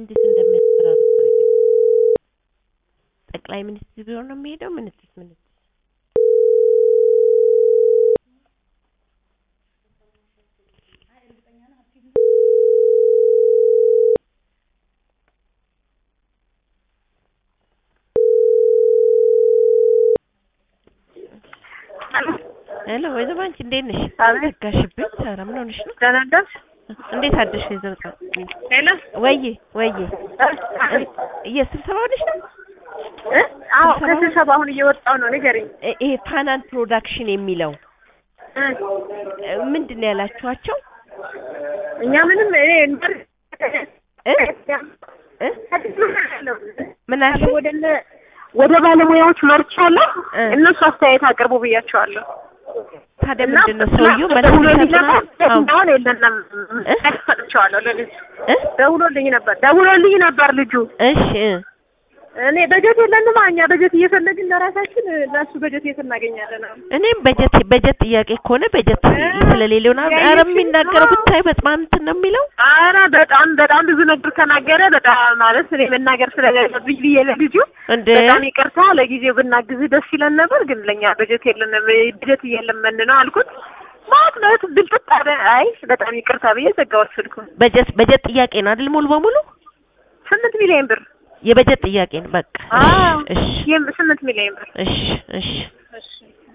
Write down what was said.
እንዴት እንደሚያስፈራሩ ጠቅላይ ሚኒስትር ቢሮ ነው የሚሄደው። ምንትስ ምንትስ ሄሎ ወይዘሮ አንቺ እንዴት ነሽ? አቤት። ዘጋሽብኝ። ኧረ ምን ሆነሽ ነው? ደህና ነሽ? እንዴት አደርሽ ወይዘሮ ጻ ሄሎ ወዬ ወዬ አቤት። የስብሰባ ሆነሽ ነው? እ? አዎ ስብሰባ- ከስብሰባ አሁን እየወጣሁ ነው። ንገሪኝ። እ- ይሄ ፋናን ፕሮዳክሽን የሚለው እ? እ፣ ምንድን ነው ያላችኋቸው? እኛ ምንም እኔ እንበር እ? እ? ምን አልሽ? ወደ እነ- ወደ ባለሙያዎች መርቻለሁ። እ። እነሱ አስተያየት አቅርቡ ብያቸዋለሁ። ታዲያ እና ምንድን ነው ሰውየው መልስ ደውሎልኝ ሊሰጥ ነው? ነበር። አዎ። አሁን የለንም እ? ሰጥቼዋለሁ ለልጅ እ? ደውሎልኝ ነበር ደውሎልኝ ነበር ልጁ እሺ እ። እኔ በጀት የለንም እኛ በጀት እየፈለግን ለራሳችን ለእሱ በጀት የት እናገኛለን አሁን? እኔም በጀት በጀት ጥያቄ ከሆነ በጀት እ? ስለሌለው ነው። ኧረ ያየሽው? የሚናገረው አዎ። ብታይ በጣም እንትን ነው የሚለው። አረ በጣም በጣም ብዙ ነገር ተናገረ። በጣም ማለት እኔ መናገር ስለሌለብኝ ብዬ ለልጁ እንደ በጣም ይቅርታ፣ ለጊዜው ብናግዝህ ደስ ይለን ነበር፣ ግን ለኛ በጀት የለንም በጀት እየለመን ነው አልኩት። ማለት ብልጥጥ አለ። አይ በጣም ይቅርታ ብዬ ዘጋሁት ስልኩን። በጀት በጀት ጥያቄ ነው አይደል? ሙሉ በሙሉ ስምንት ሚሊዮን ብር የበጀት ጥያቄ ነው። በቃ አዎ እሺ ይህም ስምንት ሚሊዮን ብር እሺ እሺ እሺ